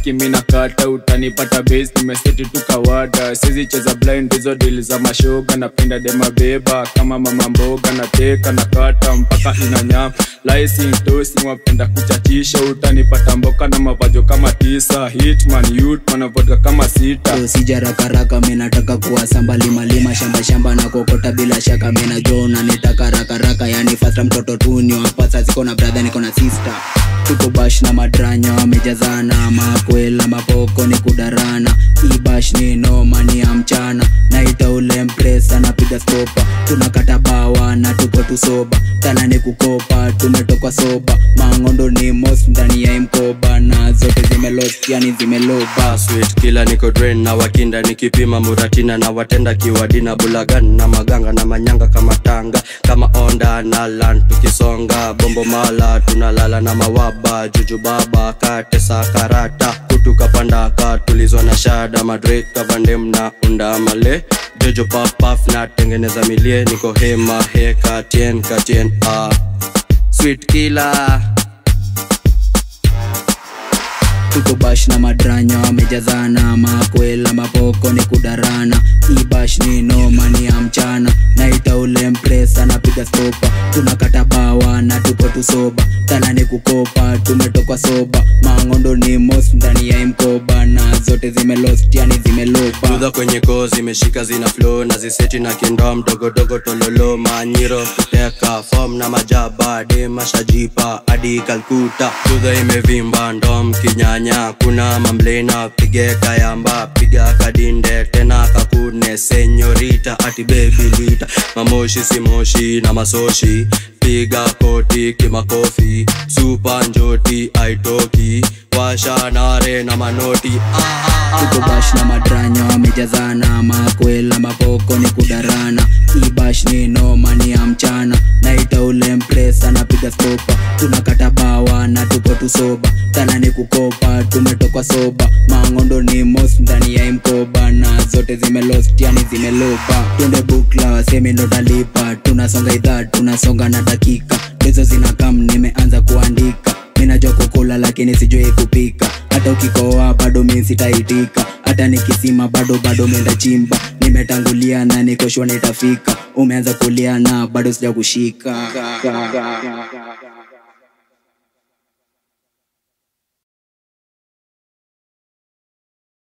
cheki mina kata utanipata base nimeseti tu kawada sizi cheza blind hizo dili za mashoga napenda dema beba kama mama mboga nateka na kata mpaka inanyama laisintosi wapenda kuchachisha utanipata mboka na mavajo kama tisa hitman youthman vodka kama sita sijarakaraka minataka kuwa samba limalima shamba shamba na kokota bila shaka mina jona nitaka rakaraka yani fasta mtoto tuni wapasa siko na bradha niko na sister tuko bash na madranya wamejazana makwela mapoko ni kudarana ibash ni nomani ya mchana naita ule mpresa napiga stopa tunakata bawa na tuko tusoba tana ni kukopa tumetokwa soba mangondo ni mos ndani ya imkoba na zote zimelost yani zimeloba sweet kila niko drain na wakinda nikipima muratina na watenda kiwadina bulagan na maganga na manyanga kama tanga kama onda na lan tukisonga bombo mala tunalala na mawaba juju baba katesa karata kutuka pandaka tulizwa na shada madre kavandem na unda male jojo papaf na tengeneza milie niko hema he katien katien ah. sweet killer tuko bash na madranya wamejazana makwela mapoko ni kudarana ibash ni nomani ya mchana naita ule mpresa napiga stopa tunakata bawa na tuko tusoba tana ni kukopa tumetokwa soba mangondo ni mos ndani ya imkoba na zote zimelost yani zimelopa dudha kwenye koo zimeshika zina flow na ziseti na kindoa mdogodogo tololo manyiro kuteka fom na majaba demashajipa hadi kalkuta dudha imevimba ndom kinyanya kuna mamlena pige kayamba piga kadinde tena kakune senyorita ati bebi lita mamoshi simoshi na masoshi piga koti kimakofi supa njoti aitoki washanare na manoti tuko bash na madranya wamejazana makwela mapoko ni kudarana ibash ni nomani ya mchana naita ule mpresa napiga stopa tunakata bawa na tuko tusoba tana ni kukopa tumetokwa soba mangondo ni mos ndani ya imkoba na zote zimelost yani zimelopa twende bukla wasemi ndo talipa tunasonga idhaa tunasonga na dakika hizo zinakam nimeanza kuandika minajua kukula lakini sijui kupika hata ukikoa bado mi sitaitika hata nikisima bado bado menda chimba nimetangulia na nikoshwa nitafika umeanza kulia na bado sija kushika